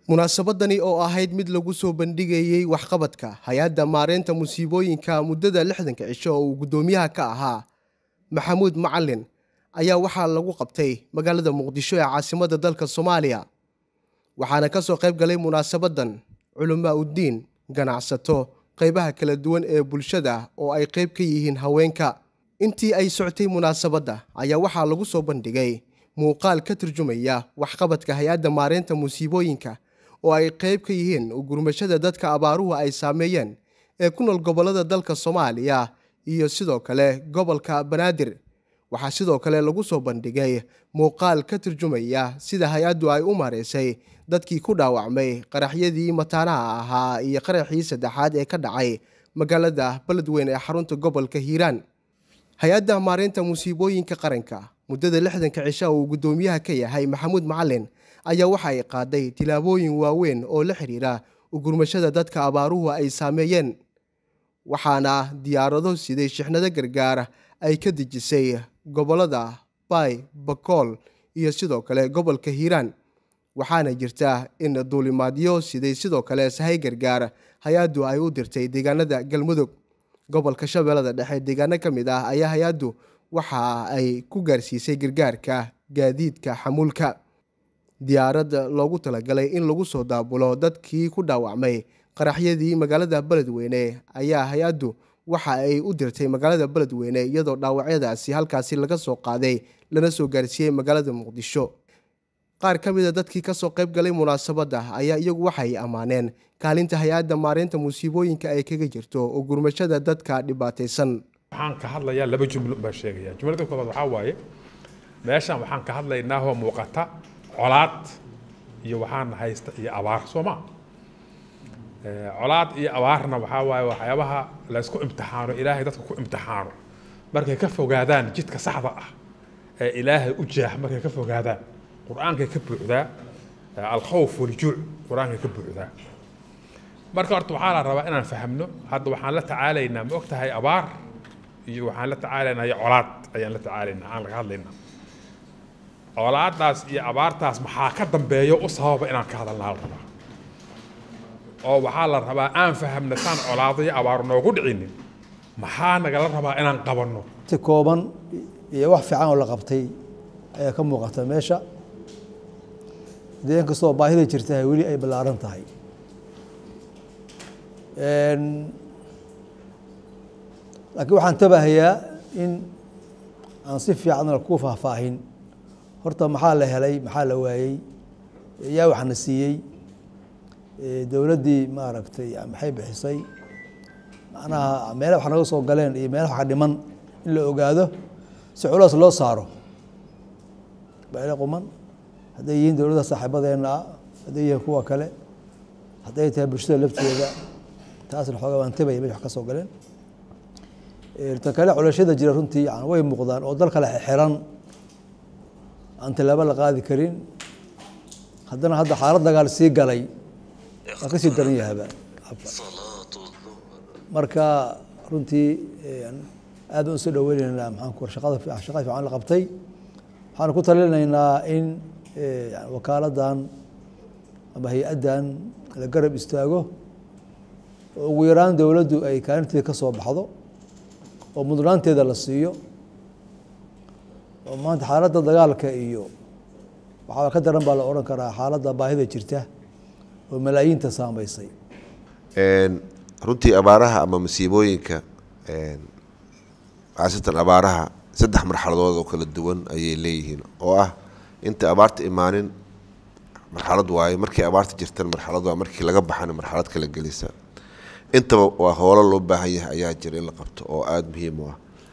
munaasabadani oo ahayd mid lagu soo bandhigayey waxqabadka hay-adda maareynta musiibooyinka muddada lixdanka cisho oo uu guddoomiyaha ka ahaa maxamuud macalin ayaa waxaa lagu qabtay magaalada muqdisho ee caasimadda dalka soomaaliya waxaana ka soo qayb galay munaasabadan culamaa uddiin ganacsato qaybaha kala duwan ee bulshada oo ay qayb ka yihiin haweenka intii ay soctay munaasabadda ayaa waxaa lagu soo bandhigay muuqaal ka turjumaya waxqabadka hay-adda maareynta musiibooyinka oo ay qayb ka yihiin gurmashada dadka abaaruhu ay saameeyeen ee ku nool gobollada dalka soomaaliya iyo sidoo kale gobolka banaadir waxaa sidoo kale lagu soo bandhigay muuqaal ka turjumaya sida hay-addu ay u maareysay dadkii ku dhaawacmay qaraxyadii mataanaha ahaa iyo qaraxii saddexaad ee ka dhacay magaalada beledweyne ee xarunta gobolka hiiraan hay-adda maareynta musiibooyinka qaranka muddada lixdanka cisha uu guddoomiyaha ka yahay maxamuud macalin ayaa waxa ay qaaday tilaabooyin waaweyn oo la xidhiira ugurmashada dadka abaaruhu ay saameeyeen waxaana diyaarado siday shixnado gargaar ay ka dejisay gobollada baay bakool iyo sidoo kale gobolka hiiraan waxaana jirta in duulimaadyo siday sidoo kale sahay gargaar hay-addu ay u dirtay deegaanada galmudug gobolka shabeellada dhexe deegaano ka mid ah ayaa hay-addu waxa ay ku gaarsiisay gargaarka gaadiidka xamuulka diyaarad loogu talagalay in lagu soo daabulo dadkii ku dhaawacmay qaraxyadii magaalada beledweyne ayaa hay-addu waxa ay u dirtay magaalada beledweyne iyadoo dhaawacyadaasi halkaasi laga soo qaaday lana soo gaarsiiyey magaalada muqdisho qaar ka mida dadkii kasoo qayb galay munaasabadda ayaa iyagu waxay ammaaneen kaalinta hay-adda maareynta musiibooyinka ay kaga jirto oo gurmashada dadka dhibaataysan waxaan ka hadlayaa laba jumlo baan sheegaya jumlada koobaad waxaa waaye meeshan waxaan ka hadlaynaa oo muuqata colaad iyo waxaan haysta iyo abaar soo ma colaad iyo abaarna waxaa waaye waxyaabaha laysku imtixaano ilaahay dadka ku imtixaano markay ka fogaadaan jidka saxda ah ee ilaahay u jeex markay ka fogaadaan qur-aankay ka buuxdaa alkhawf waljuuc qur-aankay ka buuxdaa marka horta waxaa la rabaa inaan fahamno hadda waxaan la tacaalaynaa ma og tahay abaar iyo waxaan la tacaalaynaa iyo colaad ayaan la tacaalaynaa aan laga hadlaynaa colaadaas iyo abaartaas maxaa ka dambeeyo u sababa inaan ka hadalnaa la rabaa oo waxaa la rabaa aan fahamna saan colaado iyo abaar noogu dhicinin maxaa nagala rabaa inaan qabanno si kooban iyo wax fiican oo la qabtay ayaa ka muuqata meesha dee inkastoo baahida jirta weli ay ballaaran tahay laakiin waxaan tabahayaa in aan si fiican ku faahfaahin horta maxaa la helay maxaa la waayey yaa waxna siiyey dowladdii maaragtay maxay bixisay macnaha meelaha wax naga soo galeen iyo meelaha wax ka dhiman in la ogaado si culaas loo saaro baile quman hadday yihiin dowladda saaxiibadeenna ah hadday yihiin kuwa kale hadday tahay bulshada lafteeda taasna xoogaa waan tabaya mesh wax ka soo galeen ta kale culashada jira runtii yani way muuqdaan oo dal kale xiran aan tallaabo la qaadi karin haddana hadda xaalad dagaal sii galay waa kasii daran yahaba marka runtii aad baan usoo dhaweyneynaa maxaan ku shaqada shaqada fiican la qabtay waxaan ku talinaynaa in wakaaladdan ama hay-addan la garab istaago oo ugu yaraan dowladdu ay kaalinteeda ka soo baxdo oo mudnaanteeda la siiyo oo maanta xaaladda dagaalka iyo waxaa ka daran baa la odhan karaa xaaladda baahida jirta oo malaayiinta saameysay runtii abaaraha ama masiibooyinka khaasatan abaaraha saddex marxaladood oo kala duwan ayay leeyihiin oo ah inta abaarta imaanin marxalad waaye markii abaarta jirtan marxalad waa markii laga baxana marxalad kala gelisa intaba waa hoolo loo baahan yahay ayaa jira in la qabto oo aada muhiim u ah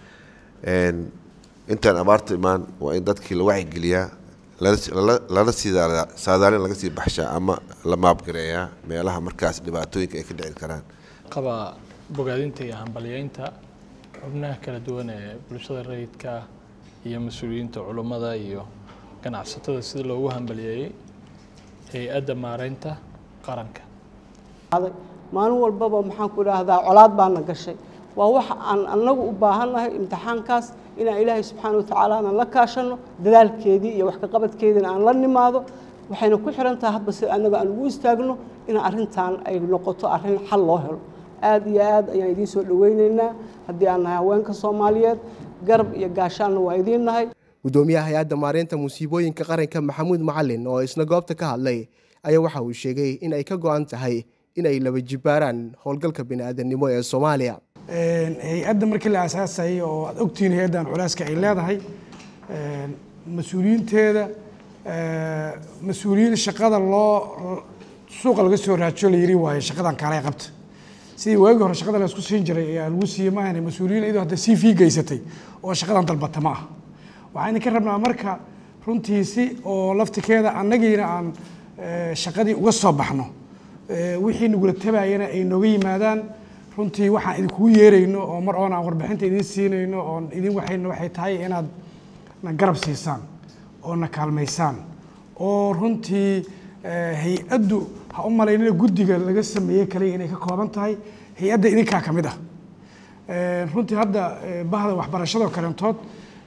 intaan abaarta imaan waa in dadkii la wacyigeliyaa lala sii saadaalin laga sii baxshaa ama la maabgareeyaa meelaha markaas dhibaatooyinka ay ka dhici karaan qaba bogaadinta iyo hambalyeynta xubnaha kala duwan ee bulshada rayidka iyo mas-uuliyiinta culummada iyo ganacsatada sida loogu hambalyeeyey hay-adda maareynta qaranka maalin walbaba maxaan ku idhaahdaa colaad baana gashay waa waxa aan anagu u baahannahay imtixaankaas inaan ilaahay subxaana watacaala aanan la kaashano dadaalkeedii iyo wax kaqabadkeediina aan la nimaado waxayna ku xiran tahay hadba si annaga aan ugu istaagno in arrintan ay noqoto arrin xal loo helo aad iyo aad ayaan idiin soo dhoweyneynaa haddii aan nahay haweenka soomaaliyeed garab iyo gaashaanna waa idiin nahay gudoomiyaha hay-adda maareynta musiibooyinka qaranka maxamuud macalin oo isna goobta ka hadlay ayaa waxa uu sheegay in ay ka go-an tahay in ay laba jibaaraan howlgalka bini'aadanimo ee soomaaliya hay-adda markii la aasaasayay oo aad ogtihiin hay-addan culeyska ay leedahay mas-uuliyiinteeda mas-uuliyiin shaqada loo suuqa laga soo raajiyo la yiri waayo shaqadan kaalay qabta sidii waagii hore shaqada la isku siin jiray ayaa lagu siiyey maahan mas-uuliyiin iyadoo hadda c v geysatay oo shaqadan dalbata ma ah waxaan ka rabnaa marka runtiisi oo laftikeeda annagiina aan shaqadii uga soo baxno wixii nagula tabayana ay nooga yimaadaan runtii waxaan idinkugu yeerayno oo mar oon aan warbixinta idiin siinayno oon idin waxayno waxay tahay inaad na garab siisaan oo na kaalmaysaan oo runtii hay-addu ha u malaynina guddiga laga sameeyey kaliya inay ka kooban tahay hay-adda idinkaa ka mid ah runtii hadda bahda waxbarashadoo kalentood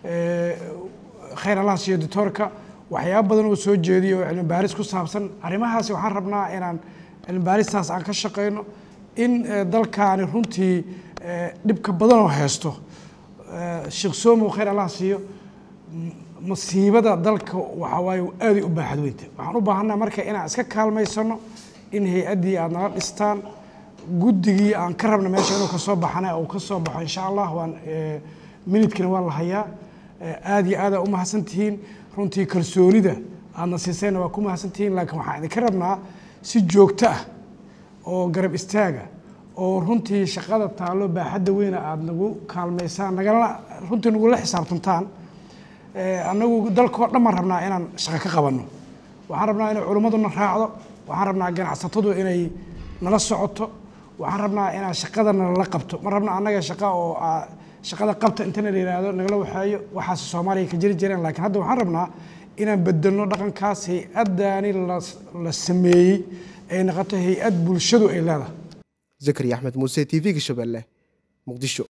khayr allah siiyo doctoorka waxyaaba badan oo soo jeediyo oo cilmi baaris ku saabsan arrimahaasi waxaan rabnaa inaan cilmi baaristaas aan ka shaqayno in dalkaani runtii dhibka badanoo haysto sheekh somow khayr allah siiyo masiibada dalka waxa waaye aaday u baaxad weynta waxaan u baahanaa marka inaan iska kaalmaysano in hay-addii aad nala dhistaan guddigii aan ka rabna meesha inuu kasoo baxana uu ka soo baxo insha allah waan minidkina waa la hayaa aad iyo aada u mahadsan tihiin runtii kalsoonida aadna siisayna waa ku mahadsan tihiin laakiin waxaan idinka rabnaa si joogto ah oo garab istaaga oo runtii shaqada taallo baaxadda weyna aada nagu kaalmaysaan nagala runtii nagula xisaabtantaan annagu dalkao dhan baan rabnaa inaan shaqo ka qabanno waxaan rabnaa inay culimmaduna raacdo waxaan rabnaa ganacsatadu inay nala socoto waxaan rabnaa inaan shaqada nalala qabto ma rabna annaga shaqa oo shaqada qabta intana la yihahdo nagala waxeeyo waxaas soomaaliya ka jiri jireen laakiin hadda waxaan rabnaa inaan bedelno dhaqankaas hay-addaani la sameeyey ay noqoto hay-ad bulshadu ay leedahay zakariya axmed muuse t v-ga shabeelle muqdisho